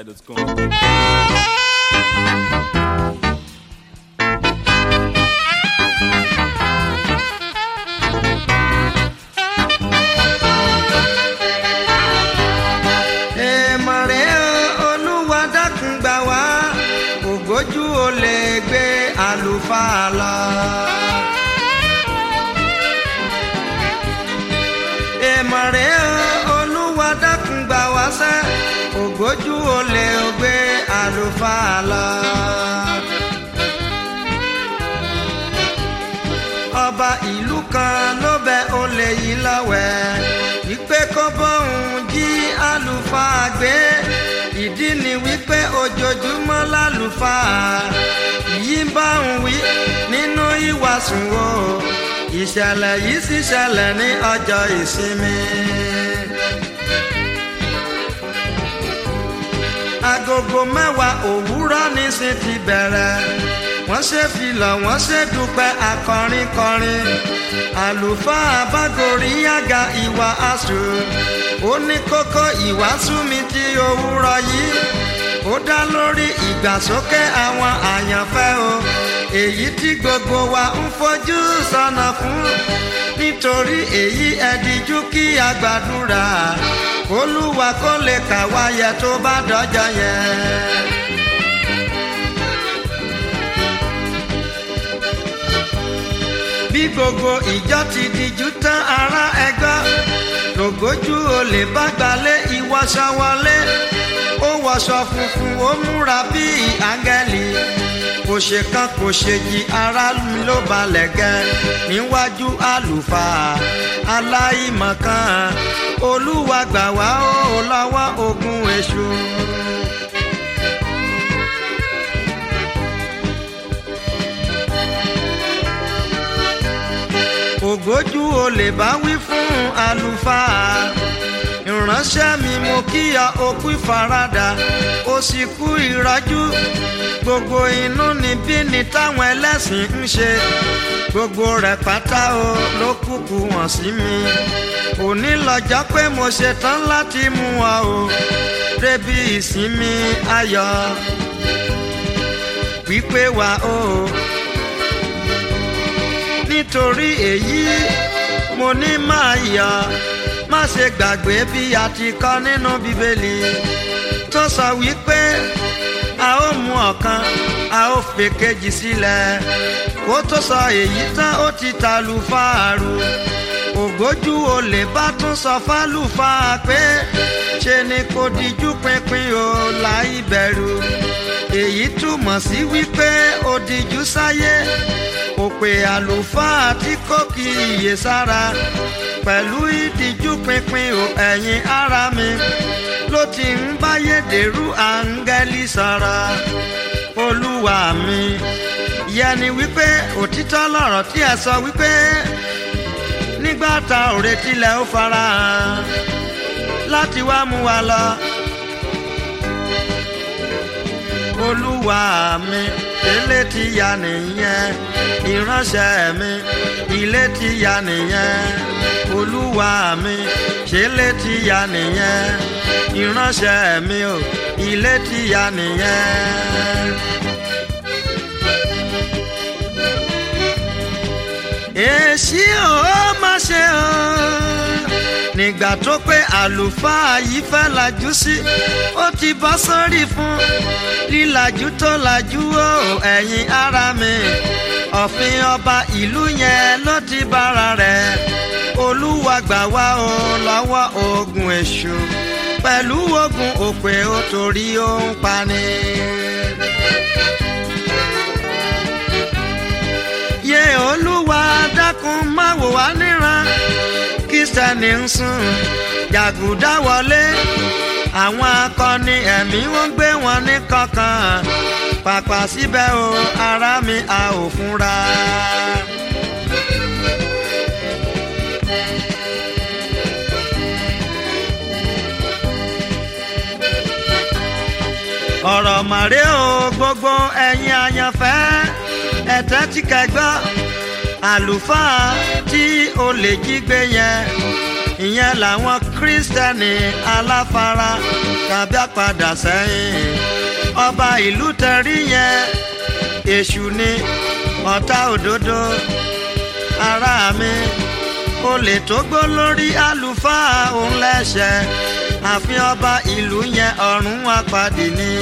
ajisebi.com. èèmọ̀rẹ́ olúwa dákun gbà wá ògójú ò lè gbé àlùfáà lọ. èèmọ̀rẹ́ olúwa dákun gbà wá sẹ́ ògójú ò lè gbé àlùfáà lọ. ọba ìlú kan ló bẹ olè yìí lọ́wẹ̀ wípé kó bóun jí àlùfáà gbé ìdí ni wípé ojoojúmọ́ lálùfáà yìí bá ń wí nínú ìwàsùn o ìṣẹ̀lẹ̀ yìí sì ṣẹlẹ̀ ní ọjọ́ ìsinmi. agogo mẹ́wàá òwúrọ̀ ní sí ti bẹ̀rẹ̀ wọ́n ṣe filọ̀ wọ́n ṣe dúpẹ́ akọrin kọrin àlùfáà bágorí àga ìwà àṣù ó ní kókó ìwàásù mi ti òwúrọ̀ yìí ó dá lórí ìgbàsókè àwọn àyànfẹ́ o èyí tí gbogbo wa ń fojú sọ́nà fún nítorí èyí ẹ̀díjú kí a gbàdúrà olúwa kó lè kà wáyẹ tó bá dọ́jọ́ yẹn. bí gbogbo ìjọ ti dijú tán ará ẹgbẹ́ lògójú olè bá gbalẹ̀ ìwọṣọ wọlé ó wọṣọ funfun ó múra bíi áńgẹ́lì kò ṣe kan kò ṣe yí ara mi ló balẹ̀ gẹ́ níwájú àlùfáà aláìmọ̀kan olúwa gbà wá ó lọ́wọ́ ogun èṣù. ògójú olè bá wí fún àlùfáà ìránṣẹ́ mi mo kíyà okú ìfaradà ó sì kú ìrọ́jú gbogbo inú níbí ni táwọn ẹlẹ́sìn ń ṣe gbogbo rẹ̀ pátá o ló kúkú wọ̀n sí mi òní lọ́jọ́ pé mo ṣetán láti mú ọ o débi ìsinmi ayọ̀ wípé wà o. Oh nítorí èyí mo ní máa yọ̀ má ṣe gbàgbé bí a ti kọ́ nínú bíbélì tó sọ wípé a ó mú ọ̀kan a ó fèkejì sílẹ̀ kó tó sọ èyí tán ó ti tàlù fáàrù ògbójú olè bá tún sọ fálùfáà pé ṣe ni kò díjú pinpin o láì bẹ̀rù èyí túmọ̀ sí wípé ó díjú sáyé òpè àlùfáà tí kò kí iye sára pẹ̀lú ìdíjú pinpin ò ẹ̀yìn ara mi ló ti ń báyédèrú áńgẹ́lì sọ̀rọ̀ olúwa mi yẹni wípé òtítọ́ lọ̀rọ̀ tí ẹ sọ wípé nígbà tá ò retí lẹ ó fara hàn láti wá mú wa lọ olúwa mi ilé ti ya nìyẹn ìránṣẹ́ mi ilé ti ya nìyẹn olúwa mi ṣe lé ti ya nìyẹn ìránṣẹ́ mi ò ilé ti ya nìyẹn. èsì ò má ṣe o nígbà tó pé àlùfáà yìí fẹ́ lajú sí ó ti bọ́ sórí fún lílajú tó lajú ó ẹ̀yin ara mi ọ̀fin ọba ìlú yẹn ló ti bára rẹ̀ olúwa gbà wá o lọ́wọ́ ogun èṣù pẹ̀lú ogun òpè ó torí ó ń pani. yé olúwa dákun má wò wá níran kírísítẹ́nì ń sùn jàgùdá wọlé àwọn akọni ẹ̀mí wọ́n gbé wọn ní kankan pàpà síbẹ̀ o ara mi a ò fúnra. ọ̀rọ̀ màrí o gbogbo ẹ̀yin àyànfẹ́ ẹ̀tẹ́ tí kẹgbọ́ àlùfáà tí olè jí gbé yẹn ìyẹn làwọn kírísítẹ́nì aláfara tàbí àpadà sẹ́yìn ọba ìlú tẹ̀rí yẹn èṣù ni ọ̀tá òdodo ará mi olè tó gbó lórí àlùfáà òun lẹ́sẹ̀ àfi ọba ìlú yẹn ọ̀run apàdé ni.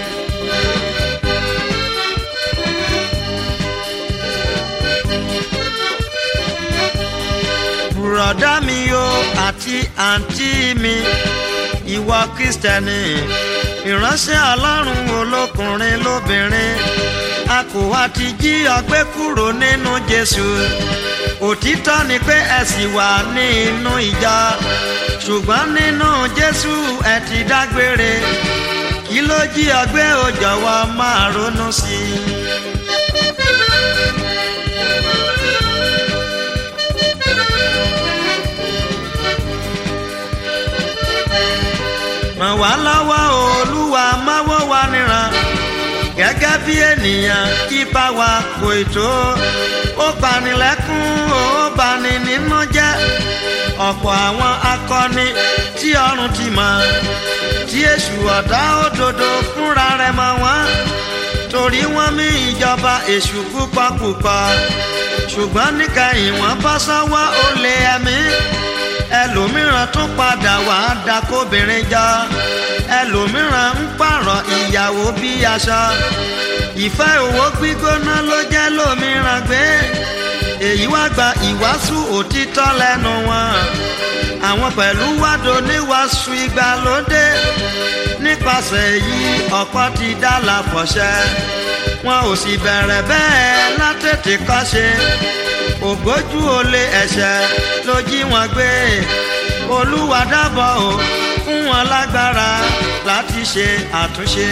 bùrọ̀dá mi o àti àǹtí mi ìwọ kristẹni ìránṣẹ́ ọlọ́run olókùnrin lóbìnrin a kò wá ti jí ọgbẹ́ kúrò nínú jésù òtítọ́ ni pé ẹ sì wà ní inú ìjọ ṣùgbọ́n nínú jésù ẹ ti dágbére kí ló jí ọgbẹ́ ò jọ̀wọ́ máa ronú sí i. ràn wá lọ́wọ́ olúwa máwọ́ wa níran gẹ́gẹ́ bí ènìyàn ipa wa kò tó ó banilẹ́kún ó bani nínú jẹ́ ọ̀pọ̀ àwọn akọni tí ọrùn ti mọ̀ tí èṣù ọ̀dá òdodo fúnra rẹ̀ mọ̀ wọ́n torí wọ́n mí ìjọba èṣù púpọ̀ púpọ̀ ṣùgbọ́n níkẹyìn wọ́n bọ́ sọ́wọ́ olè ẹ̀mí ẹlòmíràn tún padà wá dakóbìnrin jọ ẹlòmíràn ń pààrọ̀ ìyàwó bí aṣọ ìfẹ́ owó gbígbóná ló jẹ́ lómìíràn gbé èyí wá gba ìwàásù òtítọ́ lẹ́nu wọn àwọn pẹ̀lú wádò níwàásù ìgbàlódé nípasẹ̀ èyí ọ̀pọ̀ ti dá láfọ̀ṣẹ́ wọn ò sì bẹ̀rẹ̀ bẹ́ẹ̀ látètè kọ́ṣe ògbójú olè ẹ̀ṣẹ̀ ló jí wọn gbé olúwa dábọ̀ o fún wọn lágbára láti ṣe àtúnṣe.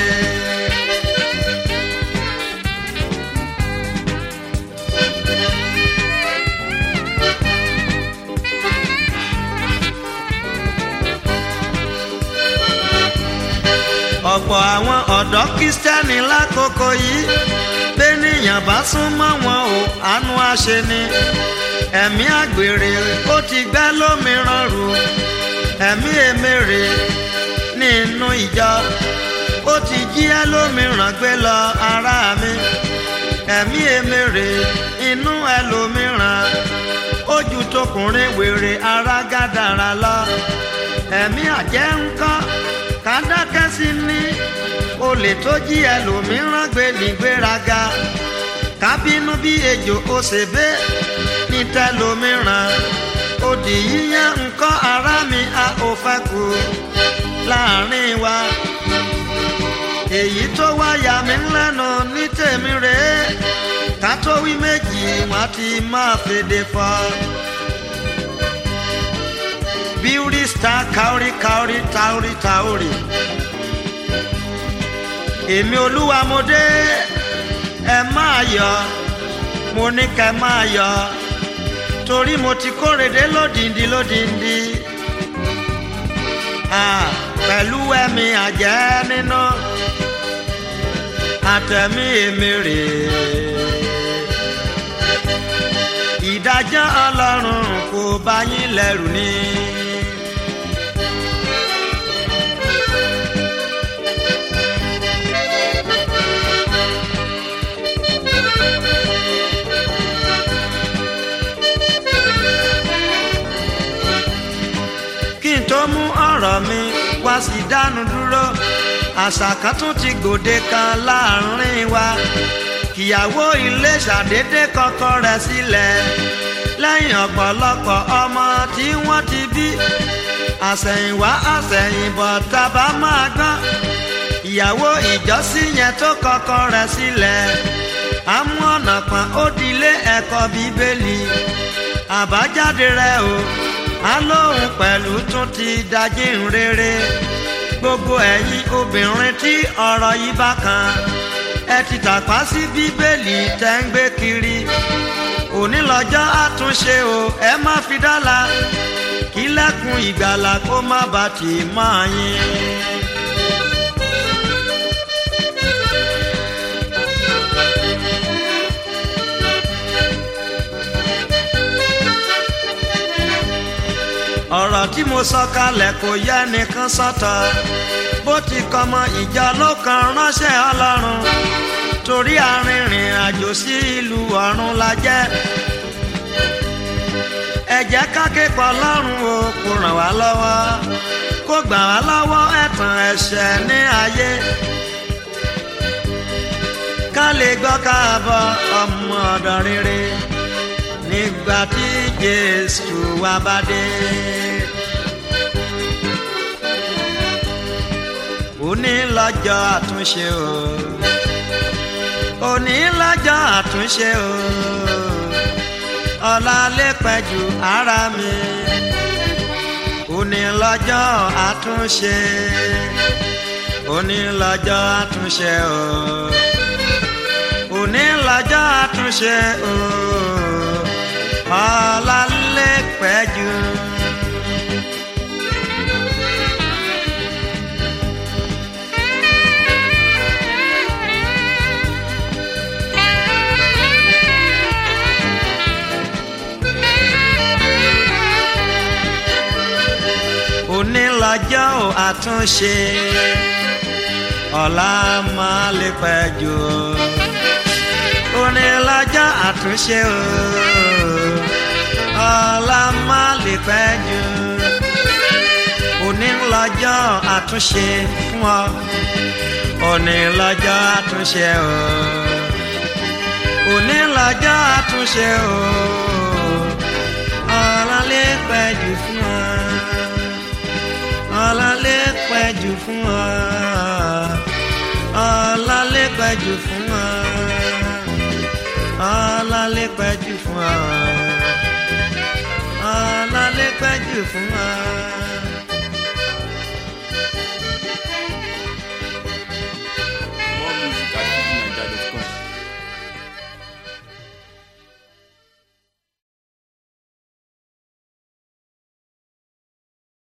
ọ̀pọ̀ àwọn ọ̀dọ́ kírísítẹ́nì lákòókò yìí bẹ́nìyàn bá sún mọ́ wọn ò àánú àṣẹ ni ẹ̀mí àgbèrè ó ti gbẹ́ lómìíràn rù ẹ̀mí èmèrè nínú ìjọ ó ti jí ẹ́ lómìíràn gbé lọ ara mi ẹ̀mí èmèrè inú ẹlòmíràn ojú tókùnrin wèrè ara gádàrà lọ ẹ̀mí àjẹ́ ńkọ́ kàdákẹ́ sí ní olè tó jí ẹlòmíràn gbé nígbéraga kábínú bí ejò òṣèbé ní tẹlòmíràn òdì yíyan nǹkan ara mi a ò fẹ́ kú láàrin wa èyí tó wá yà mí lẹ́nu ní tèmi rèé ká tó wí méjì wọ́n ti máa fèdè fọ́ beauty star kaori kaori taori taori èmi olúwa mo dé ẹ máa yọ mo ní kẹ máa yọ torí mo ti kórèdé lódìndí lódìndí pẹ̀lú ẹ̀mí àjẹ́ nínú àtẹ̀mí èmi rèé ìdájọ́ ọlọ́run kò bá yín lẹ́rù ni. kí n tó mú ọ̀rọ̀ mi wá sí dánu dúró àṣà kan tún ti gbòde kan láàrin wa kìyàwó ilé ṣàdédé kọ́kọ́ rẹ̀ sílẹ̀ lẹ́yìn ọ̀pọ̀lọpọ̀ ọmọ tí wọ́n ti bí àsẹ̀yìnwá àsẹ̀yìnbọ̀ tábà máa gbọ́n ìyàwó ìjọsìn yẹn tó kọ́kọ́ rẹ̀ sílẹ̀ àmú ọ̀nà kan ó dilé ẹ̀kọ́ bíbélì àbájáde rẹ̀ o alóhùn pẹ̀lú tún ti dájí ń rere gbogbo ẹ̀yin obìnrin tí ọ̀rọ̀ yìí bá kan ẹ ti tàpá sí bíbélì tẹ́ ń gbé kiri òní lọ́jọ́ àtúnṣe o ẹ má fi dọ́là kí lẹ́kùn ìgbàlà kó má bàa tì mọ́ yín. ọ̀rọ̀ tí mo sọ kalẹ̀ kò yẹ nìkan sọ́tọ̀ bó ti kọmọ ìjà ló kan ránṣẹ́ ọlọ́run torí arìnrìn àjò sí ìlú ọ̀run la jẹ́ ẹ jẹ́ ká ké pọ̀ lọ́rùn o kó ràn wá lọ́wọ́ kó gbà wá lọ́wọ́ ẹ̀tàn ẹ̀ṣẹ̀ ní ayé ká lè gbọ́ káàbọ̀ ọmọ ọ̀dọ̀ rere nígbà tí Jésù wá bá dé. òní lọ́jọ́ àtúnṣe o òní lọ́jọ́ àtúnṣe o ọ̀la lè pẹ́ jù ara mi òní lọ́jọ́ àtúnṣe òní lọ́jọ́ àtúnṣe o òní lọ́jọ́ àtúnṣe o ọ̀la lè pẹ́ jù. òní lọ́jọ́ àtúnṣe ọ̀la máa lè pẹ́ jù òní lọ́jọ́ àtúnṣe ọ̀la máa lè pẹ́ jù òní lọ́jọ́ àtúnṣe fún ọ òní lọ́jọ́ àtúnṣe òní lọ́jọ́ àtúnṣe ọ̀la lè pẹ́ jù fún ọ ọ̀la lè pẹ́ jù fún ọ ọ̀la lè pẹ́ jù fún ọ ọ̀la lè pẹ́ jù fún ọ ọ̀la lè pẹ́ jù fún ọ.